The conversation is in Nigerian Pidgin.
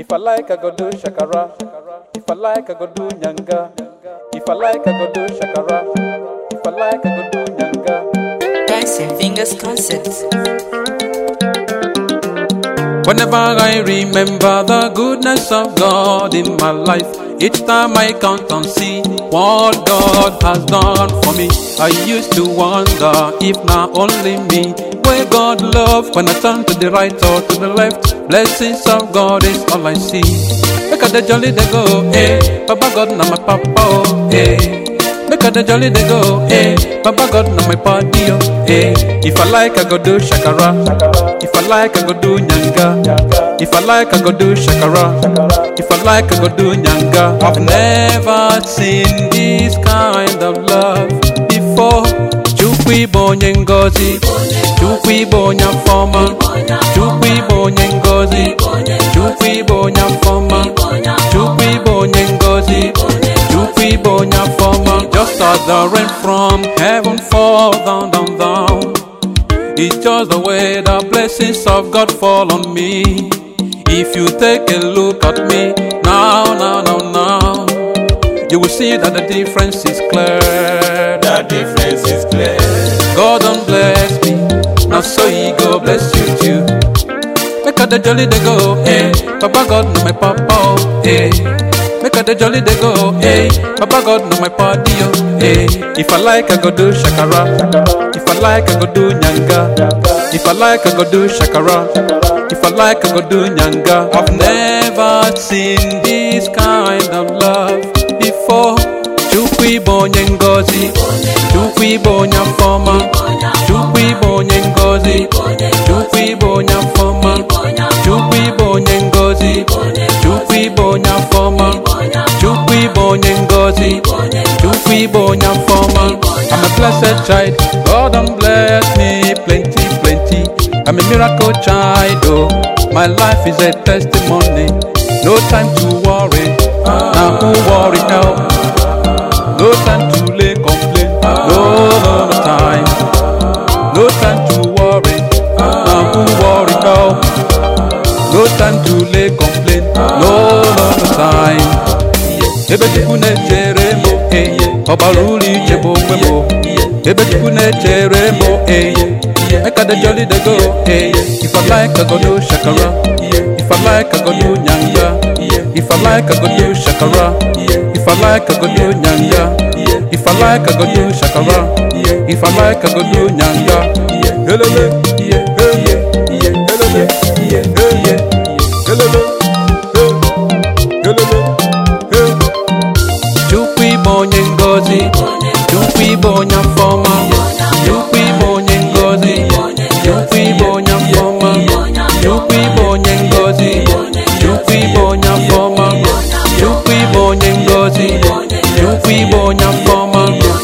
If I like, I go do shakara. If I like, I go do nyanga. If I like, I go do shakara. If I like, I go do nyanga. Dancing Fingers Concert. Whenever I remember the goodness of God in my life, each time I count and see what God has done for me, I used to wonder if not only me, where God love when I turn to the right or to the left. Blessings of God is all I see. Look at the jolly they go, eh? Baba God, now my papa, oh, eh? Make a the jolly they go, eh? Baba God, now my party, oh, eh? If I like, I go do shakara. If I like, I go do nyanga. If I like, I go do shakara. If I like, I go do nyanga. I've never seen this kind of love before. Chukwu ibe onye ngozi Chukwu ibe onye afọma Chukwu ibe onye ngozi Chukwu ibe onye afọma Chukwu ibe onye ngozi Chukwu ibe onye afọma Just as the rain from heaven fall down, down, down It's just the way the blessings of God fall on me If you take a look at me now, now, now, now You will see that the difference is clear The difference is clear. God don't bless me, now so He go bless you too. Make a the jolly they go, eh? Papa God no my papa, oh, eh? Make a the jolly they go, eh? Papa God no my party, oh, eh? If I like, I go do shakara. If I like, I go do nyanga. If I like, I go do shakara. If I like, I go do nyanga. I've never seen this kind of love before. Chukwu ibe onye ngozi Chukwu ibe onye afọma Chukwu ibe onye ngozi Chukwu ibe onye afọma Chukwu ibe onye ngozi Chukwu ibe onye afọma Chukwu ibe onye ngozi Chukwu ibe onye afọma I'm a blessed child God don bless me plenty plenty I'm a miracle child oh My life is a testimony No time to worry Now who worry help no time to lay complain. No, no, no time. No time to worry. Now who worry now? No time to lay complain. No, no, no time. Ebe Chukwu na-echere m eh, ọbara ụlọ iche bụ onwe m Ebe Chukwu na-echere m eh, make I dey jolly dey go eh. If I like I go do shakara If I like I go do nyanga If I like I go do shakara If I like I go do nyanga If I like I go do shakara If I like I go do nyanga Helele Helele Helele Helele Helele Chukwu ibe onye ngozi Chukwu ibe onye afọma Chukwu ibe onye ngozi Chukwu ibe onye afọma Chukwu ibe onye ngozi Chukwu ibe onye afọma Chukwu ibe onye ngozi Chukwu ibe onye afọma